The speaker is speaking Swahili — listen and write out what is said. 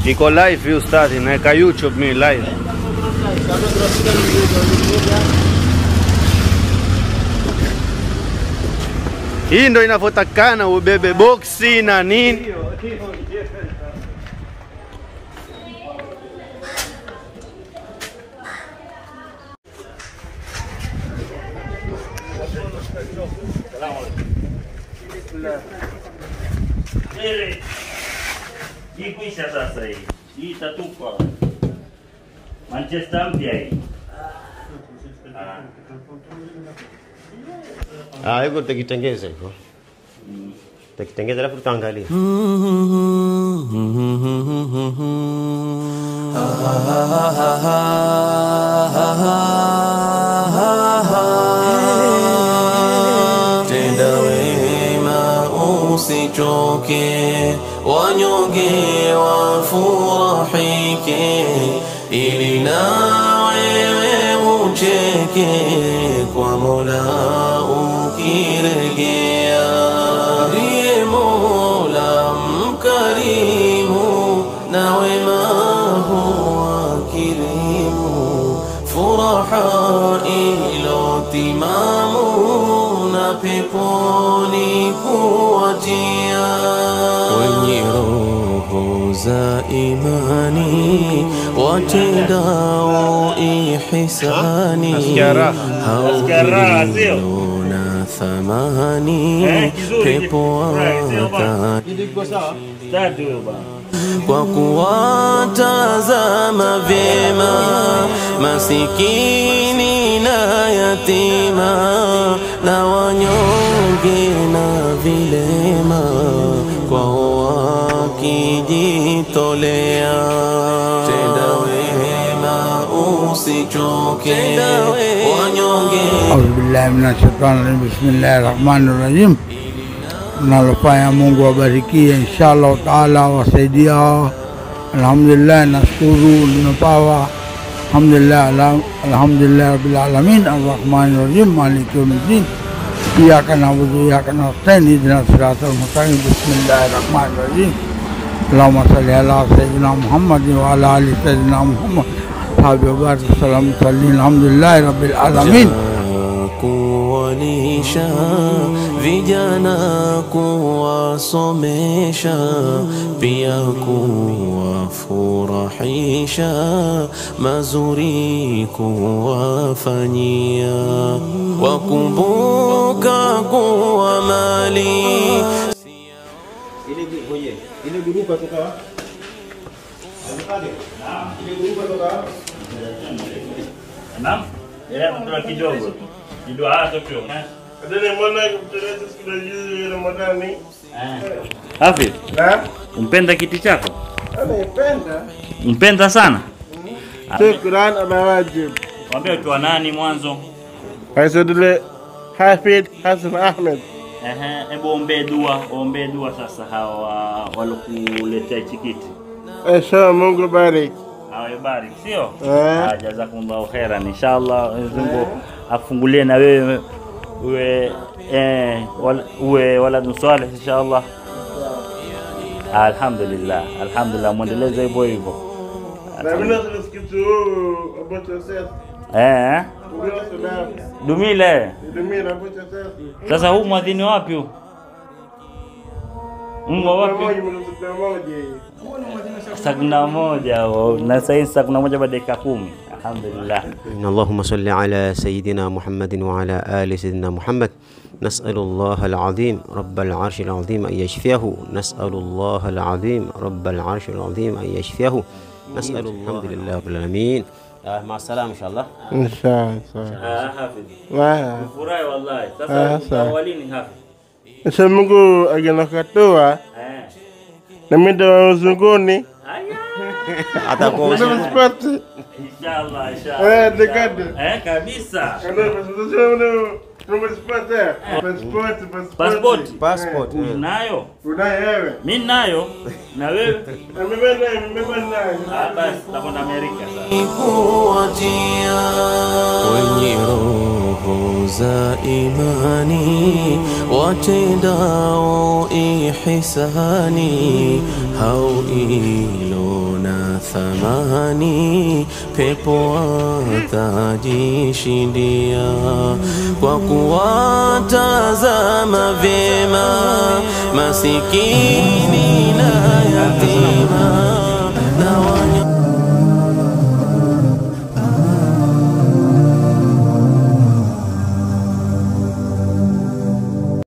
Iko live hii ustadhi, naweka YouTube mimi live. Hii ndo inavyotakana ubebe boksi na nini. Ile hii kuisha sasa hii. Hii itatupwa. Manchester mpya hii. Ah. Ah, hivyo tutakitengeza hivyo. Tutakitengeza alafu tutaangalia. Tenda wema usichoke, wanyonge wafurahike, ili na wewe ucheke kwa Mola ukirejea. Ndiye Mola mkarimu na wema huwa kirimu, furaha ilotimamu na peponi kuwatia wenye roho za imani watendao ihisani Nasikia raha. Nasikia raha, sio? hauna thamani Eh, kizuri. pepo Right, sio bwana? wakati Start huyo bwana. kwa kuwatazama vyema masikini na yatima na wanyonge na vilema kwao wakijitolea. Tenda wema usichoke, wanyonge Audhu billahi minashaitani rajim. Bismillahi rahmani rahim. Mnalofanya Mungu wabarikie inshallah taala, wasaidia hawa. Alhamdulillah, nashukuru nimepawa. Alhamdulillah, ala- alhamdulillah rabbil alamin arrahmani rahim maliki yawmiddin iyyaka na'budu wa iyyaka nasta'in ihdinas siratal mustaqim bismillahir rahmanir rahim اللهم صل على سيدنا محمد وعلى ال سيدنا محمد صحابه وبارك وسلم صلي الحمد لله رب العالمين kuwalisha vijana kuwasomesha pia kuwafurahisha mazuri kuwafanyia wakumbuka kuwa mali Naam. Ile kutoa kidogo tu. Kidogo hata tu. Hafidh, umpenda kiti chako? Anaipenda. Umpenda sana? Shukran ala wajib. Mwambie ukiwa nani mwanzo? Aisodule Hafidh Hassan Ahmed. Ehe, hebu ombee dua, ombee dua sasa hawa walokuletea chikiti. Inshallah Mungu barik. Awabariki, sio? Eh. Ah, jazakumullahu khairan. Inshallah Mwenyezi Mungu afungulie na wewe uwe eh, wal, uwe waladun salih inshallah. Alhamdulillah, alhamdulillah, muendeleze hivyo hivyo. Na mimi nasikia kitu ambacho sasa. Eh, Ndio sababu. dumile. Ndio mimi ambacho sasa. Sasa huu mwadhini wapi huu? Mwa wapi? Moja mmoja moja. Saa kumi na moja oh, na sasa hivi saa kumi na moja baada ya dakika kumi. Alhamdulillah. إن اللهم صل على سيدنا محمد وعلى آل سيدنا محمد نسأل الله العظيم رب العرش العظيم أن يشفيه نسأل الله العظيم رب العرش العظيم أن يشفيه نسأل الله الحمد لله رب العالمين آه مع السلامة إن شاء الله Inshallah. Ah, Hafidh. Wah. Furahi wallahi. Ah, Sasa sawa. awalini Hafidh. Inshallah Mungu agenakatoa Eh. na mimi ndo uzunguni. atakuwa Ndio msipati. Inshallah, inshallah. Eh, dekade. Eh, kabisa. Ndio pasipoti. Pasipoti, Passport. passport Unayo? Unayo wewe? Mimi nayo. Na wewe? Na mimi nayo, mimi nayo. Ah, basi tutakwenda Amerika sasa. kuwatia wenye roho za imani watendao ihisani hao ilo na thamani, pepo atajishindia kwa kuwatazama vyema masikini na yatima